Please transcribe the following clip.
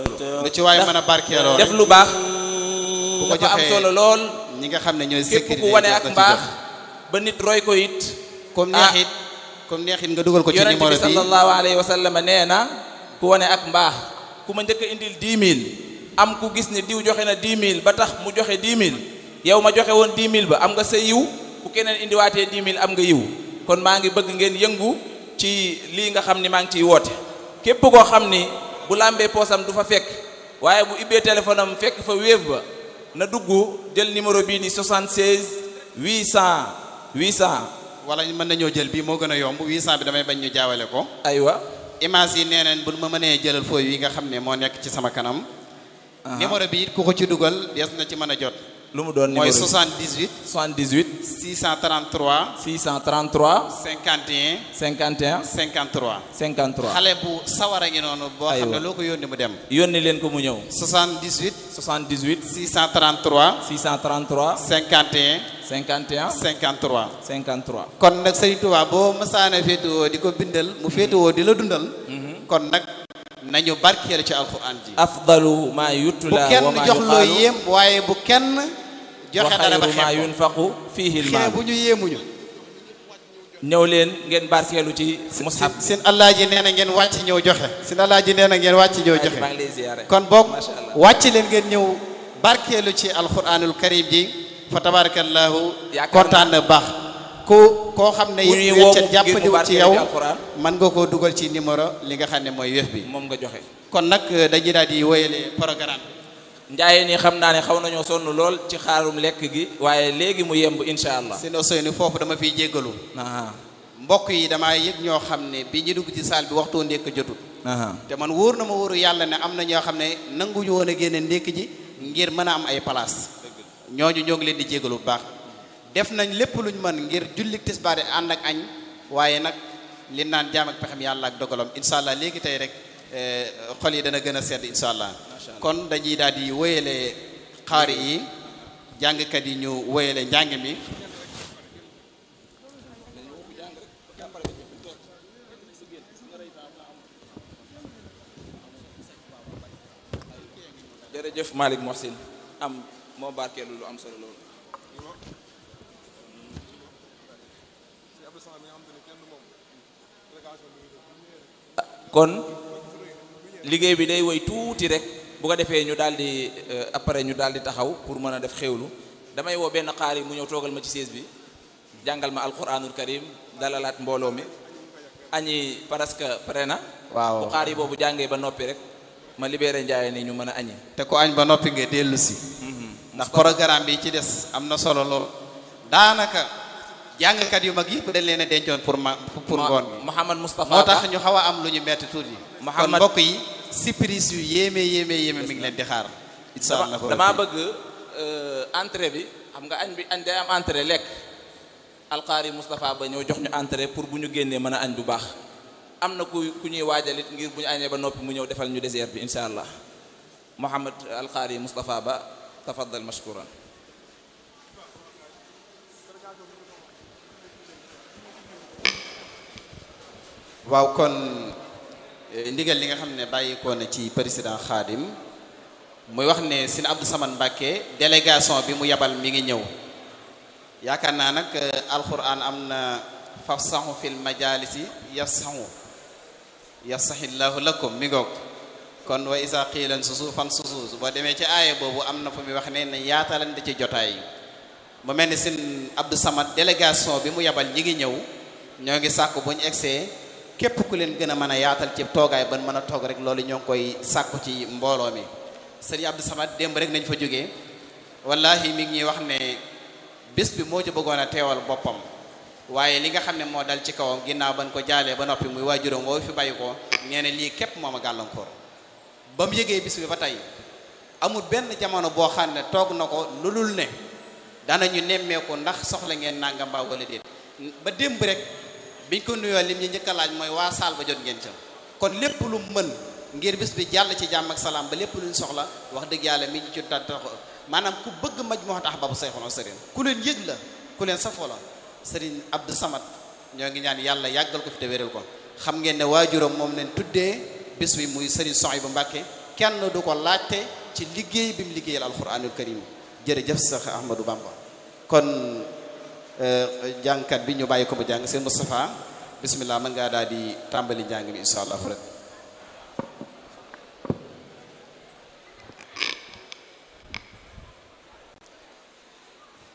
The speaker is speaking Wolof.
lu ci waay mën a barkeeloo def lu baax bu ko dafa am joxee solo lool ñi nga xam ne ñooy képp sécurité ku wane jot ak na ci mbaax jot. ba nit roy ko it comme ah. neexit comme neexit nga dugal ko ci yonent numéro bi bi sallallahu alayhi wa sallam nee na ku wane ak mbaax ku ma njëkk a indil 10 000 am ku gis ne diw joxe na 10 000 ba tax mu joxe 10 000 yow ma joxe woon 10 000 ba am nga sa yiw bu keneen indiwaatee 10 000 am nga yiw kon maa ngi bëgg ngeen yëngu ci lii nga xam ni maa ngi ciy woote képp koo xam ni bu làmbee poosam du fa fekk waaye bu ibbee téléphone am fekk fa wéef ba na dugg jël numéro bii di 76 800 800 wala mën nañoo jël bii moo gën a yomb 800 bi damay bañ ñu jaawale ko aywa image yi nee neen bu ma mënee jëlal fooy yi nga xam ne moo nekk ci sama kanam numéro bi it ku ko ci dugal des na ci mën a jot lu mu doon numéro mooy bi 78 78 633 633 51 51 53 53 xale bu sawar a ngi noonu boo xam ne Aywa. loo ko yónni mu dem yónni leen ko mu ñëw 78 78 633 633 51 51 53 53 kon nag Sëriñ Tuubaa boo mësaana féetewoo di ko bindal mu féetewoo di la dundal kon nag nañu barkeelu ci alxuraan ji afdalu ma bu yutla kenn wa ma jox loo yuqaalu yéem waaye bu kenn wa joxe dara ba xayru ma xeeb ko yunfaqu fihi xee lmaal bu ñu yéemuñu ñëw leen ngeen barkeelu ci mushaf seen allah ji nee na ngeen wàcc ñëw joxe seen allah ji nee na ngeen wàcc ñëw joxe maa ngi lay ziyaare kon boog Masha Allah. wàcc leen ngeen ñëw barkeelu ci alquranul karim ji fa tabarakallahu Yaakaar kontaan na baax ku koo xam ne Ku it ñuy woo weccet ngir mu jàppandiwul ci barkeelu yow ci alquran. mën nga koo dugal ci numéro li nga xam ne mooy wef bi moom nga joxe kon nag dañuy daal di wéyale programme bi njaayeen yi xam naa ne xaw nañoo sonn lool ci xaarum lekk gi waaye léegi mu yemb insha allah seen Ousseynou foofu dama fiy jéggalu aha mbokk yi damaa yëg ñoo xam ne bi ñu dugg ci salle bi waxtoo ndékk jotut aha te man wóor na ma wóoru yàlla ne am na ñoo xam ne nanguñu woon a génne ndékk ji ngir mën a am ay place ñooñu ñoo ngi leen di jégalu bu baax def nañ lépp luñ mën ngir julli tisbaar yi ànd ak añ waaye nag li naan jaam ak pexem yàlla ak dogalam incha allah léegi tey rek eh, xol yi dana gën a sedd incha allah kon dañuy daal di wéyale xaari yi jàngkat yi ñu wéyale njàng mi jërëjëf Malick Mohsin am moo barkeelu lu am solo loolu kon liggéey bi day woy tuuti rek bu ko defee ñu daal di euh, après ñu daal di taxaw pour mën a def xewlu damay woo benn xaar yi mu ñëw toogal ma ci sées bi jàngal ma alquranul karim dalalaat mbooloo mi añi presque pare na waaw bu xaar yi boobu jàngee ba noppi rek ma libéré njaay ni ñu mën a añi te ko añ ba noppi nga dellu si ndax programme bi ci des am na solo lool daanaka jàngkat yu mag yëpp dañ leen a dencoon pour ma pour ngoon gi Mouhamad Moustapha moo Ba tax ñu xaw a am lu ñu metti tuuti kon Mouhamad- mbokk yi surprise yu yéeme yéeme yéeme mi ngi leen di xaar incha allah dama damaa bëgg euh, entrée bi xam nga añ bi añ day am entrée lekk alxaari Moustapha ba ñëw jox ñu entrée pour bu ñu génnee mën a añ bu baax am na ku ku ñuy waajalit ngir bu ñu añee ba noppi mu ñëw defal ñu désert bi incha allah Mouhamad alxaari Moustapha ba tafaddal mashkuran waaw kon eh, ndigal li nga xam ne bàyyikoo na ci président Khadim muy wax ne sin Abdou Samane Mbacké délégation bi mu yabal mi ngi ñëw yaakaar naa nag eh, alquran am na fafsahu fil majalisi yafsahu yafsahillahu lakum mi ngoog kon wa isa qiilan susu fan susu boo demee ci aaya boobu am na fu muy wax ne ne yaatalante ci jotaay yi mu mel ni sin Abdou Samad délégation bi mu yabal ñi ngi ñëw ñoo ngi sàkku bu ñu egsee képp ku leen gën a mën a yaatal ci toogaay ban mën a toog rek loolu ñoo ngi koy sàkku ci mbooloo mi sëriñ Abdou Samad démb rek nañ fa jógee wallahi mi ngi ñuy wax ne bés bi moo ci bëggoon a teewal boppam waaye li nga xam ne moo dal ci kawam ginnaaw ban ko jaalee ba noppi muy waajuram woo fi bàyyi ko nee na lii képp moom a gàllankoor ba mu yëgee bis bi ba tey amul benn jamono boo xam ne toog na ko lu dul ne danañu nemmeeku ndax soxla ngeen nangam mbaa wala déet ba démb rek biñ ko nuyoo lim ñu njëkk a laaj mooy waa saal ba jot ngeen ca kon lépp lu mën ngir bis bi jàll ci jàmm ak salaam ba lépp luñ soxla wax dëgg yàlla mi ñu ci tax maanaam ku bëgg maj moo tax ba bu sayxono sëriñ ku leen yëg la ku leen safoo la sëriñ Abdou Samad ñoo ngi ñaan yàlla yàggal ko fi te wéral ko xam ngeen ne waajuram moom leen tuddee bis bi muy sëriñ Sohaybu Mbàkke kenn du ko laajte ci liggéey bi mu liggéeyal alquranul karim jërëjëf sax Ahmadou Bamba kon jàngkat bi ñu bàyyi ko mu jàng seen Moustapha bismillah mën ngaa daal di tàmbali njàng mi incha allah rek